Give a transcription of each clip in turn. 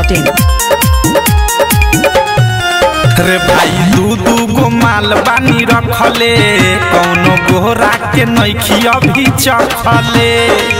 masti.in. रे भाई दू दू गो माल बानी रखले कौनो गोहरा के नैखी अभी चखले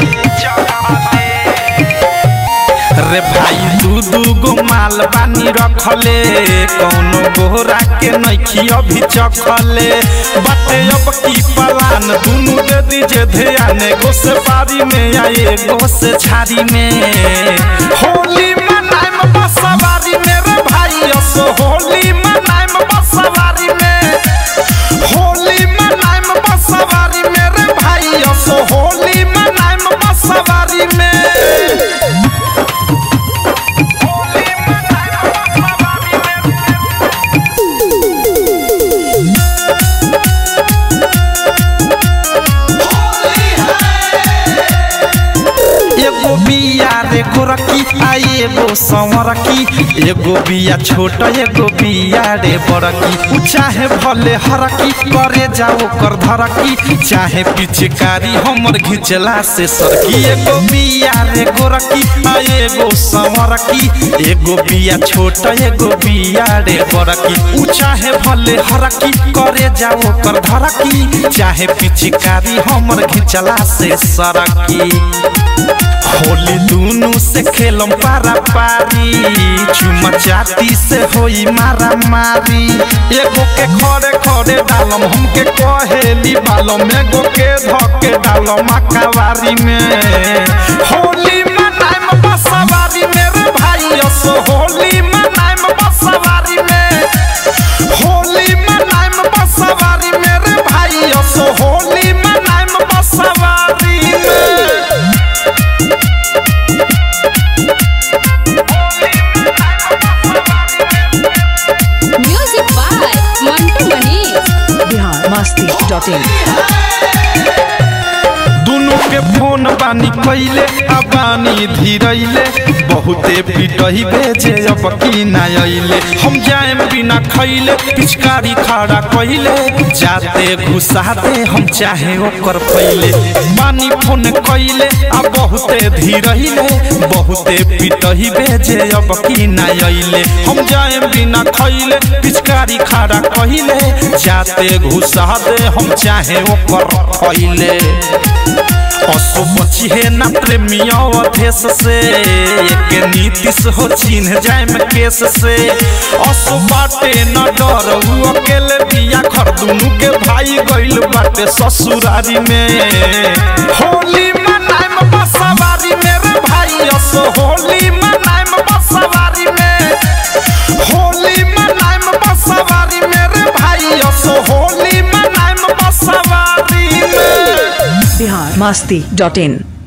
रे भाई दू दू गो माल बानी रखले कौनो गोहरा के नैखी अभी चखले बाटे अब की पलान दुनू दे दीजे ध्यान एगो से बारी में आए एगो से झाड़ी में होली मनाइम बसवारी में रे भाई असो होली मनाइम बसवारी में होली मनाइम बसवारी में रे भाई असो होली मनाइम बसवारी में एगो बिया रे गोरकी आ एगो संवरकी एगो बिया छोट एगो बिया रे बड़की उ चाहे भले हरकी करे जाओ कर धरकी चाहे पिचकारी हमर घिचला से सरकी एगो बिया रे गोरकी आ एगो संवरकी एगो बिया छोट एगो बिया रे बड़की उ चाहे भले हरकी करे जाओ कर धरकी चाहे पिचकारी हमर घिचला से सरकी होली दुनू से खेलम पारा पारी चुमा चाती से होई मारा मारी एगो के खड़े खड़े डालम हमके कहेली बालम एगो के धके डालम अकावारी में होली मनाइम बसवारी में रे भाई असो होली मनाइम बसवारी में होली मनाइम बसवारी में रे भाई असो होली मनाइम बसवारी में Music by Mantu Manish. Bihar masti.in. दुनू के फोन बानी कैले आ बानी धीरैले बहुते पिटही भेजे अब की ना अइले हम जाएम बिना खैले पिचकारी खड़ा कैले जाते घुसा दे हम चाहे ओकर पहिले बानी फोन कैले आ बहुते धीरैले बहुते पिटही भेजे अब की ना अइले हम जाएम बिना खैले पिचकारी खड़ा कैले जाते घुसा दे हम चाहे ओकर पहिले असो बची है ना प्रेमिया अधेश से एक नीतिश हो चिन्ह जाए में केस से असो बाटे न डर उ अकेले बिया खर दुनू के भाई गइल बाटे ससुरारी में होली मनाइम बसवारी में रे भाई असो होली मनाइम बसवारी में होली मनाइम बसवारी में रे भाई असो होली मनाइम बसवारी में Bihar masti.in.